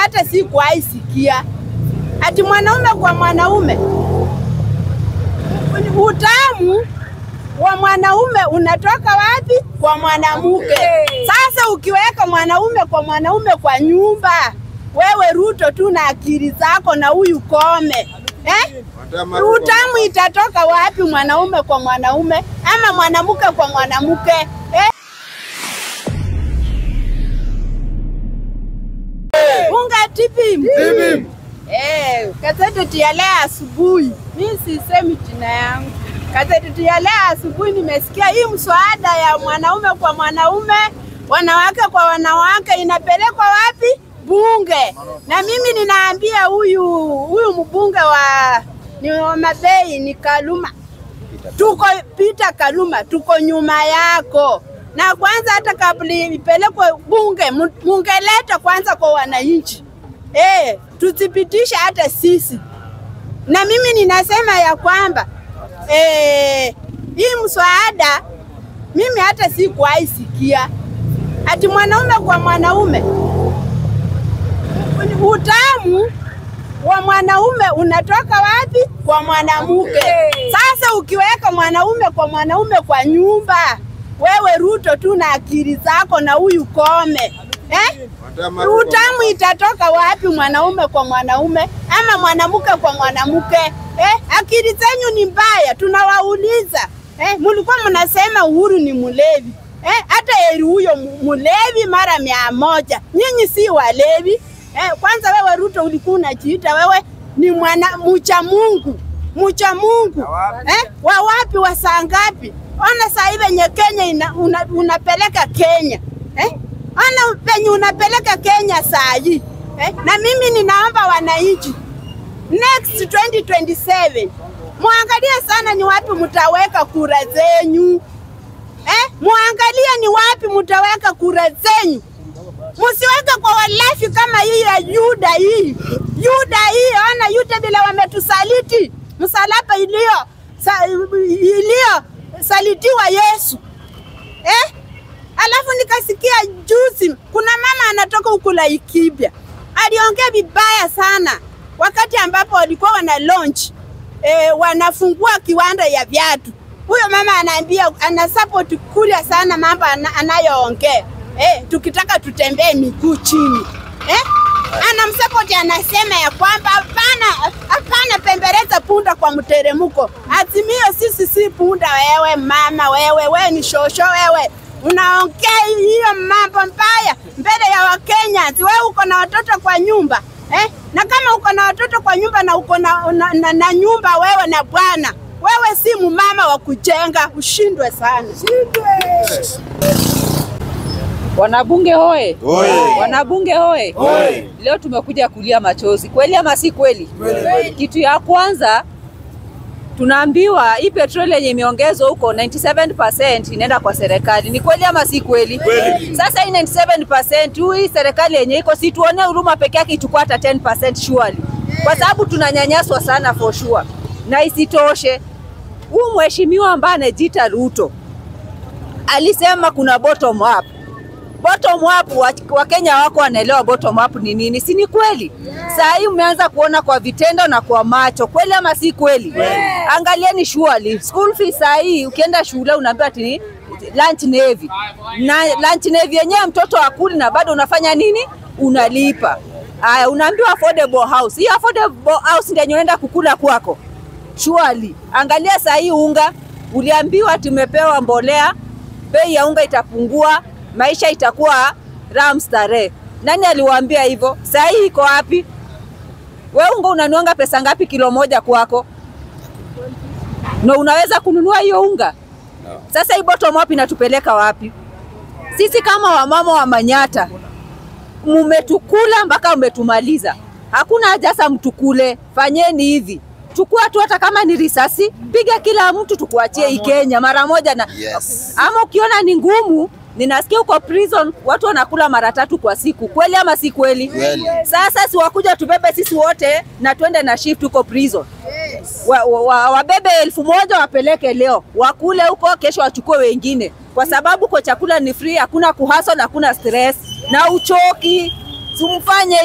hata sikuwahi sikia ati mwanaume kwa mwanaume. Utamu wa mwanaume unatoka wapi? Kwa mwanamke. Sasa ukiweka mwanaume kwa mwanaume kwa nyumba, wewe Ruto tu na akili zako na huyu Kome eh? Utamu itatoka wapi? Mwanaume kwa mwanaume ama mwanamke kwa mwanamke eh? Unga tipim. Eh, gazeti ya leo asubuhi, mimi sisemi jina yangu. Gazeti ya leo asubuhi nimesikia hii mswada ya mwanaume kwa mwanaume, wanawake kwa wanawake inapelekwa wapi? Bunge. Na mimi ninaambia huyu huyu mbunge wa ni wa Mabei ni Kaluma, tuko Peter Kaluma, tuko nyuma yako na kwanza, hata kabla ipelekwe bunge, mu- mungeleta kwanza kwa wananchi eh, tuthibitisha hata sisi. Na mimi ninasema ya kwamba eh, hii mswada mimi hata sikuwahi sikia ati mwanaume kwa mwanaume. Utamu wa mwanaume unatoka wapi? Kwa mwanamke. Sasa ukiweka mwanaume kwa mwanaume kwa nyumba, wewe Ruto tu na akili zako na huyu Kome eh? Utamu itatoka wapi? Mwanaume kwa mwanaume ama mwanamke kwa mwanamke eh? Akili zenyu ni mbaya, tunawauliza eh? Mulikuwa mnasema Uhuru ni mlevi eh? Hata heri huyo mu- mlevi mara mia moja. Nyinyi si walevi eh? Kwanza wewe Ruto ulikuwa unajiita wewe ni mwana mcha Mungu, mcha Mungu eh? Wa wapi wa saa ngapi? Ona saa hii venye Kenya ina, una, unapeleka Kenya eh? Ona penye unapeleka Kenya saa hii eh? Na mimi ninaomba wananchi next 2027 muangalie sana ni wapi mtaweka kura zenyu eh? Muangalie ni wapi mtaweka kura zenyu, msiweke kwa walafi kama hii ya Yuda hii Yuda hii. Ona Yuda vile wametusaliti, msalaba iliyo sa, iliyo salitiwa Yesu eh? Alafu nikasikia juzi kuna mama anatoka huku Laikipia aliongea vibaya sana wakati ambapo walikuwa wana launch eh, wanafungua kiwanda ya viatu. Huyo mama anaambia ana support kulia sana mambo ana, anayoongea eh, tukitaka tutembee miguu chini eh? Anamsupport anasema ya kwamba hapana, hapana pembeleza punda kwa mteremko. Azimio sisi si punda. Wewe mama, wewe wewe ni shosho, wewe unaongea hiyo mambo mbaya mbele ya Wakenya. Si wewe uko na watoto kwa nyumba eh? Na kama uko na watoto kwa nyumba na uko na, na, na, na nyumba wewe na bwana wewe si mumama wa kujenga, ushindwe sana. Wanabunge hoe, Hoe. wanabunge hoe. Hoe. Leo tumekuja kulia machozi, kweli ama si kweli? Kitu ya kwanza tunaambiwa hii petroli yenye imeongezwa huko 97% inaenda kwa serikali. Ni kweli ama si kweli? Kweli. Sasa hii 97% huu hii serikali yenye iko si tuone huruma peke yake ichukua hata 10% surely, kwa sababu tunanyanyaswa sana for sure. Na isitoshe huu mheshimiwa ambaye anajiita Ruto alisema kuna bottom up bottom up wa- Wakenya wako wanaelewa bottom up ni nini, si ni kweli? Saa hii umeanza kuona kwa vitendo na kwa macho, kweli ama si kweli? Angalieni surely school fees saa hii ukienda shule unaambiwa ati ni lunch navy na lunch navy yenyewe mtoto akuli na bado unafanya nini? Unalipa. Aya, unaambiwa affordable house. Hii affordable house ndio yenye unaenda kukula kwako surely. Angalia saa hii unga, uliambiwa tumepewa mbolea, bei ya unga itapungua, maisha itakuwa ram starehe. Nani aliwaambia hivyo? Saa hii iko wapi? We unga unanuanga pesa ngapi kilo moja kwako? Na unaweza kununua hiyo unga? Sasa hii bottom up inatupeleka wapi? Sisi kama wamama wa Manyata mumetukula mpaka umetumaliza. Hakuna haja sasa mtukule, fanyeni hivi, chukua tu hata kama ni risasi, piga kila mtu, tukuachie hii Kenya mara moja na Yes. ama ukiona ni ngumu, ninasikia huko prison watu wanakula mara tatu kwa siku, kweli ama si kweli? Kweli. Sasa si wakuja tubebe sisi wote na twende na shift huko prison wa, wa, wa, wabebe elfu moja wapeleke leo, wakule huko, kesho wachukue wengine, kwa sababu kwa chakula ni free, hakuna kuhasol, hakuna stress na uchoki. Simfanye hivyo.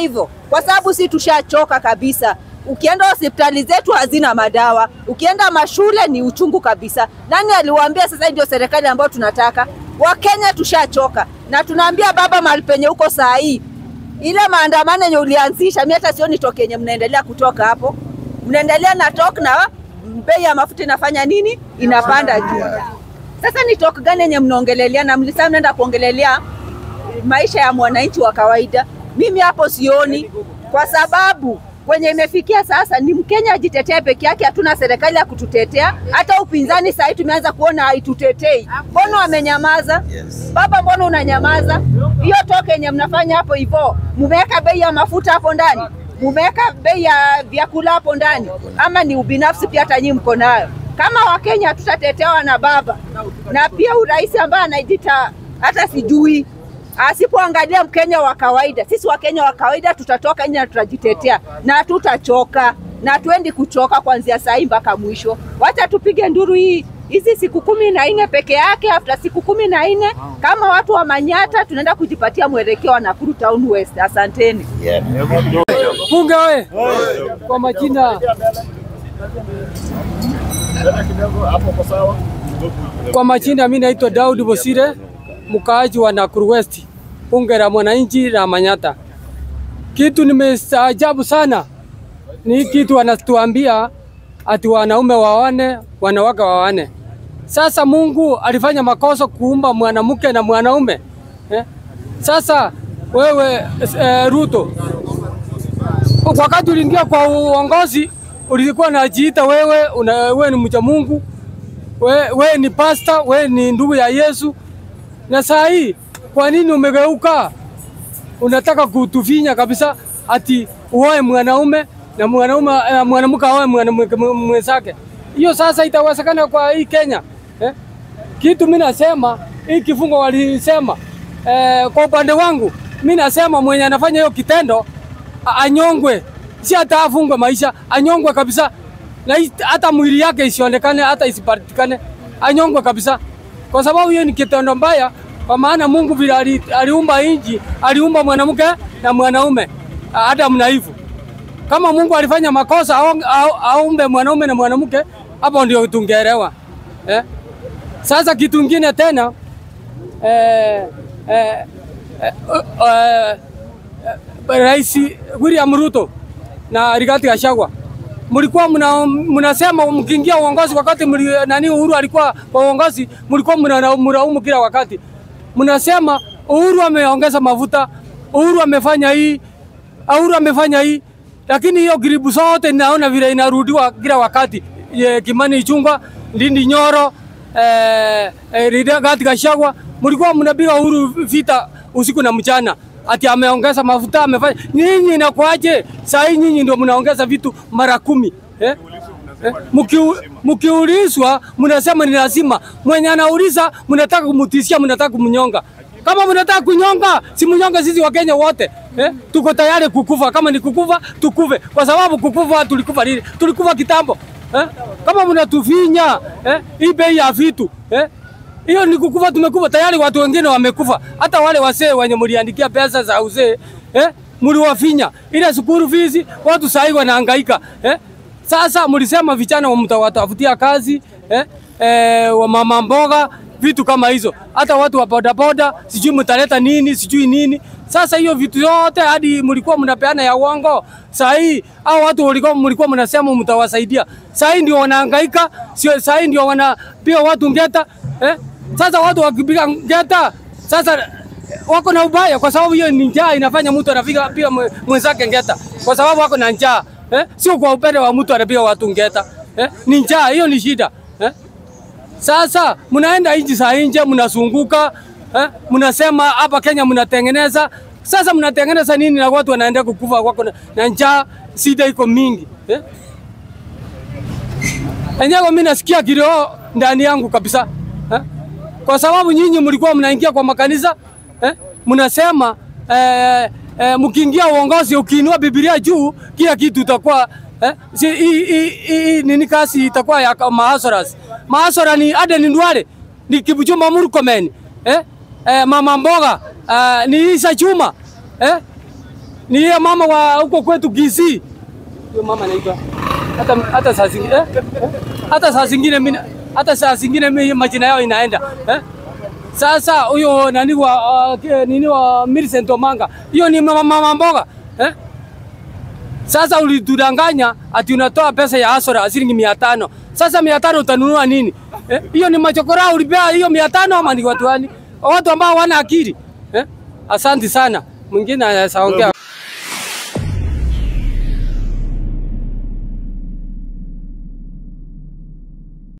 kwa sababu si tushachoka kabisa. Ukienda hospitali zetu hazina madawa, ukienda mashule ni uchungu kabisa. Nani aliwaambia sasa ndio serikali ambayo tunataka? Wakenya tushachoka, na tunaambia baba, mahali penye uko saa hii, ile maandamano yenye ulianzisha, mi hata sioni toke yenye mnaendelea kutoka hapo, mnaendelea na tok na bei ya mafuta inafanya nini? Inapanda juu. Sasa ni tok gani yenye mnaongelelea? Na mlisema mnaenda kuongelelea maisha ya mwananchi wa kawaida. Mimi hapo sioni, kwa sababu kwenye imefikia sasa ni Mkenya ajitetee peke yake, hatuna serikali ya kututetea. Hata upinzani sahii tumeanza kuona haitutetei. Mbona wamenyamaza? Baba, mbona unanyamaza? Hiyo toke yenye mnafanya hapo hivyo, mumeweka bei ya mafuta hapo ndani, mumeweka bei ya vyakula hapo ndani, ama ni ubinafsi pia hata nyinyi mko nayo? Kama Wakenya hatutatetewa na baba, na pia urais ambaye anaijita hata sijui asipoangalia Mkenya wa kawaida, sisi Wakenya wa kawaida tutatoka nje na tutajitetea na hatutachoka na hatuendi kuchoka kuanzia saa hii mpaka mwisho. Wacha tupige nduru hii hizi siku kumi na nne peke yake. After siku kumi na nne kama watu wa Manyata tunaenda kujipatia mwelekeo wa Nakuru Town West. Asanteni. Bunge oye! Kwa majina kwa majina, mimi naitwa Daudi Bosire, mkaaji wa Nakuru West, bunge la mwananchi la Manyata. Kitu nimestaajabu sana ni kitu wanatuambia ati wanaume wawane, wanawake wawane. Sasa Mungu alifanya makosa kuumba mwanamke na mwanaume eh? Sasa wewe eh, Ruto wakati uliingia kwa uongozi ulikuwa unajiita wewe una, wewe ni mcha Mungu, wewe, wewe ni pasta, wewe ni ndugu ya Yesu. Na saa hii kwa nini umegeuka? Unataka kutufinya kabisa ati uoe mwanaume na mwanaume uh, mwanamke aoe mwanamke mwenzake. Hiyo sasa itawezekana kwa hii Kenya eh? Kitu mimi nasema hii kifungo walisema eh, kwa upande wangu mimi nasema mwenye anafanya hiyo kitendo a- anyongwe, si hata afungwe maisha, anyongwe kabisa, na hii- hata mwili yake isionekane, hata isipatikane, anyongwe kabisa, kwa sababu hiyo ni kitendo mbaya. Kwa maana Mungu vile ali- aliumba inji, aliumba mwanamke na mwanaume, a- Adamu na Eve. Kama Mungu alifanya makosa aong- au- aumbe mwanaume na mwanamke, hapo ndio tungeelewa eh? Sasa kitu kingine tena eh, eh, eh, eh, Rais William Ruto na Rigathi Gachagua mlikuwa mna, mnasema mkiingia uongozi wakati mli, nani Uhuru alikuwa kwa uongozi, mlikuwa mna- mnalaumu kila wakati, mnasema Uhuru ameongeza mafuta, Uhuru amefanya hii, Uhuru amefanya hii, lakini hiyo gribu zote naona vile inarudiwa kila wakati. Ye, Kimani Ichung'wah, Ndindi Nyoro, eh, eh, Rigathi Gachagua, mlikuwa mnapiga Uhuru vita usiku na mchana ati ameongeza mafuta amefanya. Nyinyi inakuaje? Saa hii nyinyi ndio mnaongeza vitu mara kumi eh? Eh, mkiu- mkiulizwa mnasema ni lazima. Mwenye anauliza mnataka kumtishia, mnataka kumnyonga. Kama mnataka kunyonga, si mnyonge sisi wa Kenya wote eh? Tuko tayari kukufa, kama ni kukufa tukufe, kwa sababu kukufa tulikufa lini? Tulikufa kitambo eh? Kama mnatufinya eh? hii bei ya vitu eh? hiyo ni kukufa, tumekufa tayari. Watu wengine wamekufa, hata wale wasee wenye mliandikia pesa za uzee eh, mliwafinya ile school fees, watu sahii wanahangaika eh. Sasa mlisema vijana mtawatafutia kazi eh, eh, wa mama mboga vitu kama hizo, hata watu wa bodaboda sijui mtaleta nini sijui nini. Sasa hiyo vitu yote hadi mlikuwa mnapeana ya uongo. Saa hii hao watu walikuwa mlikuwa mnasema mtawasaidia, saa hii ndio wanahangaika, sio saa hii ndio wanapiga watu ngeta eh? Sasa watu wakipiga ngeta sasa wako na ubaya, kwa sababu hiyo ni njaa inafanya mtu anapiga pia mwe- mwenzake ngeta, kwa sababu wako na njaa eh? Sio kwa upende wa mtu anapiga watu ngeta eh? Ni njaa, hiyo ni shida eh? Sasa mnaenda nchi za nje mnazunguka eh? Mnasema hapa Kenya mnatengeneza. Sasa mnatengeneza nini na watu wanaenda kukufa wako na, na njaa, shida iko mingi eh? Enyewe mimi nasikia kilio ndani yangu kabisa eh? Kwa sababu nyinyi mlikuwa mnaingia kwa makanisa eh? Mnasema eh, eh, mkiingia uongozi ukiinua Biblia juu kila kitu itakuwa eh? Si, hii- hii- hii nini kasi itakuwa ya maasoras maasora ni Aden Ndwale ni Kipchumba Murkomen eh? Eh, mama mboga eh, ni Isa Chuma eh? Ni yeye mama wa huko kwetu Kisii. Huyo mama anaitwa hata hata saa zingine eh? eh? hata saa zingine mimi hata saa zingine mimi majina yao inaenda eh? Sasa huyo nani wa uh, nini wa Millicent Omanga, hiyo ni mama, mama mboga eh? Sasa ulitudanganya ati unatoa pesa ya Asora shilingi mia tano. Sasa mia tano utanunua nini? Eh? Hiyo ni machokora ulipea hiyo mia tano ama ni watu gani? Watu ambao wana akili eh? Asante sana. Mwingine anaweza ongea.